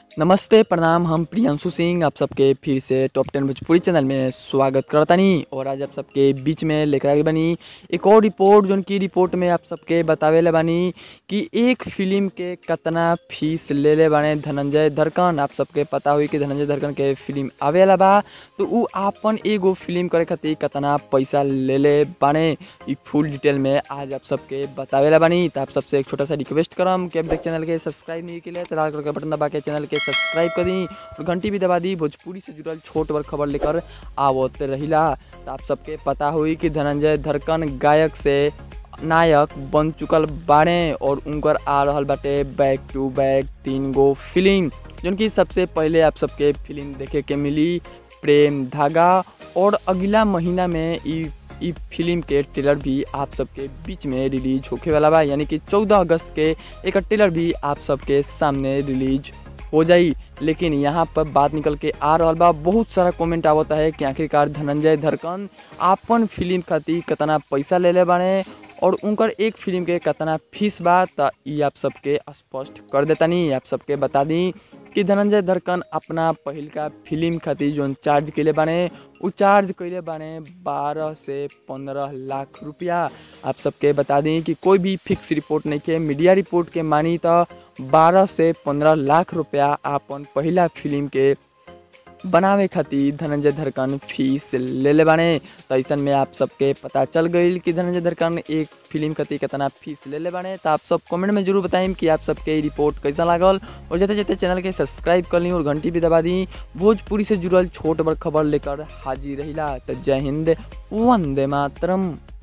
नमस्ते प्रणाम हम प्रियांशु सिंह आप सबके फिर से टॉप टेन भोजपुरी चैनल में स्वागत करतानी और आज आप सबके बीच में लेकर आगे बनी एक और रिपोर्ट जोन की रिपोर्ट में आप सबके बतावेले बानी कि एक फिल्म के कितना फीस ले ले बाने धनंजय धरकन आप सबके पता हुई कि धनंजय धरकन के फिल्म आवेला बा तो उ आपन एगो फिल्म करे खातिर कितना पैसा ले ले बाने ई फुल डिटेल में आज आप सबके बतावेला बानी तो आप सबसे एक छोटा सा रिक्वेस्ट करम कि अब तक चैनल के सब्सक्राइब नहीं किया तो लाल कलर का बटन दबा के चैनल के सब्सक्राइब कर दी और घंटी भी दबा दी भोजपुरी से जुड़ल छोट बड़ खबर लेकर आवत रहिला तो आप सबके पता हुई कि धनंजय धरकन गायक से नायक बन चुकल बाड़े और उनकर आ रहल बाटे बैक टू बैक तीन गो फिल्म जौन कि सबसे पहले आप सबके फिल्म देखे के मिली प्रेम धागा और अगला महीना में ई ई फिल्म के ट्रेलर भी आप सबके बीच में रिलीज होखे वाला बा यानी कि 14 अगस्त के एक ट्रेलर भी आप सबके सामने रिलीज हो जाई लेकिन यहाँ पर बात निकल के आ रहा बा बहुत सारा कमेंट आवता है कि आखिरकार धनंजय धरकन आपन फिल्म खातिर कितना पैसा ले ले बाड़े और उनकर एक फिल्म के कितना फीस बा त ई आप सबके स्पष्ट कर देतानी आप सबके बता दी कि धनंजय धरकन अपना पहिलका फिल्म खातिर जोन चार्ज कैले बाने उ चार्ज कैले बाने बारह से पंद्रह लाख रुपया आप सबके बता दी कि कोई भी फिक्स रिपोर्ट नहीं के मीडिया रिपोर्ट के मानी तो बारह से पंद्रह लाख रुपया आपन पहिला फिल्म के बनावे खातिर धनंजय धरकन फीस ले ले बाने तो ऐसन में आप सबके पता चल गई कि धनंजय धरकन एक फिल्म खातिर कितना फीस ले ले बाने तो आप सब कमेंट में जरूर बताइम कि आप सबके रिपोर्ट कैसा लागल और जते जते चैनल के सब्सक्राइब कर ली और घंटी भी दबा दी भोजपुरी से जुड़ल छोट बड़ खबर लेकर हाजिर रहिला तो जय हिंद वंदे मातरम